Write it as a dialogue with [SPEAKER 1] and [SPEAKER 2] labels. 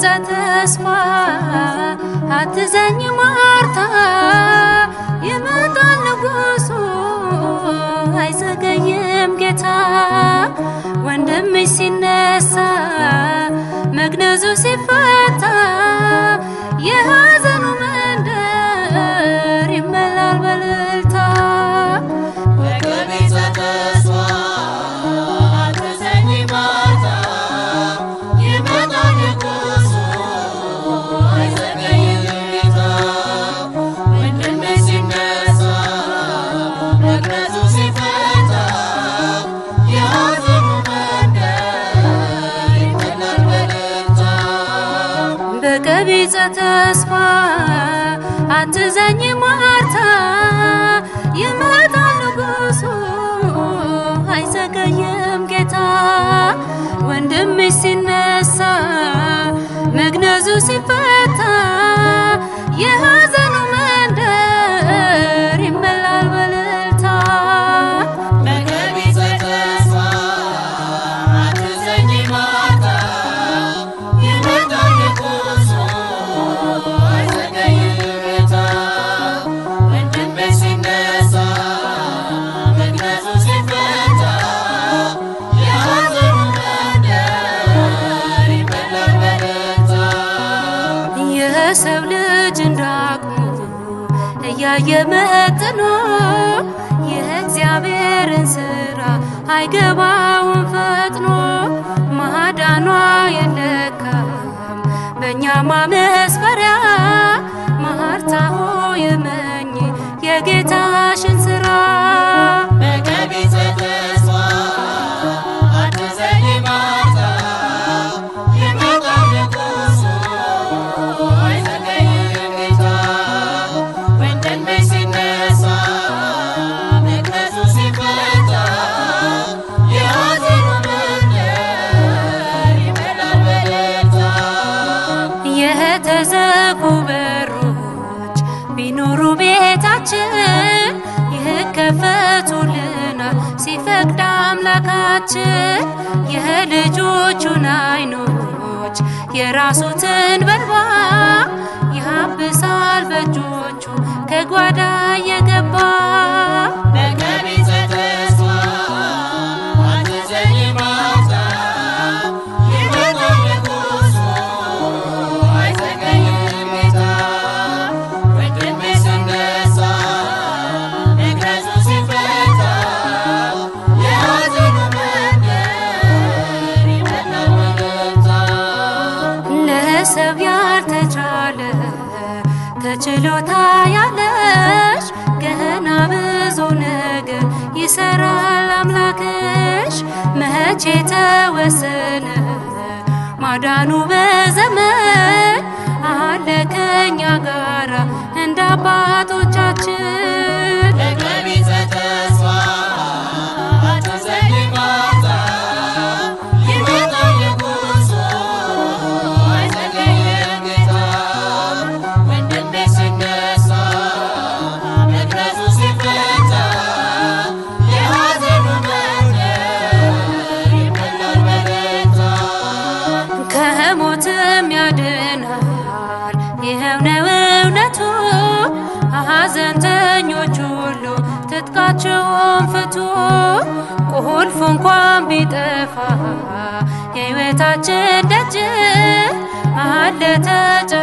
[SPEAKER 1] በቀቢጸ ተስፋ አትዘኝ ማርታ ይመጣል ንጉሱ አይዘገይም ጌታ ወንድምሽ ሲነሳ መግነዙ ሲፈታ የሐዘኑ መንደር ይመላል በልልታ
[SPEAKER 2] በቀቢጸ ተስፋ አትዘኝ ማርታ ይመጣል ንጉሱ አይዘገይም ጌታ ወንድምሽ ሲነሳ መቅረዙ ሲፈታ የሐዘኑ መንደር ይሞላል በደስታ
[SPEAKER 1] በቀቢጸ ተስፋ አትዘኝ ማርታ ይመጣል ንጉሱ አይዘገይም ጌታ ወንድምሽ ሲነሳ መግነዙ ሲፈታ የሐዘኑ መንደር ይመላል በልልታ
[SPEAKER 2] በቀቢጸ ተስፋ አትዘኝ ማርታ ይመጣል ንጉሱ አይዘገይም ጌታ ወንድምሽ ሲነሳ መቅረዙ ሲፈታ የሐዘኑ መንደር ይሞላል በደስታ
[SPEAKER 1] የሰው ልጅ እንዳቅሙ እያየ መጥኖ የእግዚአብሔርን ስራ አይገባውም ፈጥኖ ማዳኗ የለካም በእኛ ማመስፈሪያ ማርታ ሆይ እመኚ የጌታሽን ስራ
[SPEAKER 2] በቀቢጸ ተስፋ አትዘኝ ማርታ ይመጣል ንጉሱ አይዘገይም ጌታ ወንድምሽ ሲነሳ መቅረዙ ሲፈታ የሐዘኑ መንደር ይሞላል በደስታ
[SPEAKER 1] የተዘጉ በሮች ቢኖሩ ቤታችን ይከፈቱልናል ሲፈቅድ አምላካችን የልጆቹን አይኖች የራሱትን በልባ ያብሳል በእጆቹ ከጓዳ የገባ
[SPEAKER 2] በቀቢጸ ተስፋ አትዘኝ ማርታ ይመጣል ንጉሱ አይዘገይም ጌታ ወንድምሽ ሲነሳ መቅረዙ ሲፈታ የሐዘኑ መንደር ይሞላል በደስታ
[SPEAKER 1] ለሰው ያልተቻለ ተችሎታ ያለሽ ገና ብዙ ነገር ይሰራል አምላክሽ። መቼ ተወሰነ ማዳኑ በዘመን አለ ከኛ ጋራ እንደ አባቶቻችን
[SPEAKER 2] በቀቢጸ ተስፋ አትዘኝ ማርታ ይመጣል ንጉሱ አይዘገይም ጌታ ወንድምሽ ሲነሳ መቅረዙ ሲፈታ የሐዘኑ መንደር ይሞላል በደስታ
[SPEAKER 1] ከሞትም ያድናል። ይኸው ነው እውነቱ። ሐዘንተኞች ሁሉ ትጥቃቸውን ፍቱ። ቁልፍ እንኳን ቢጠፋ የሕይወታችን ደጅ አለ ተጨ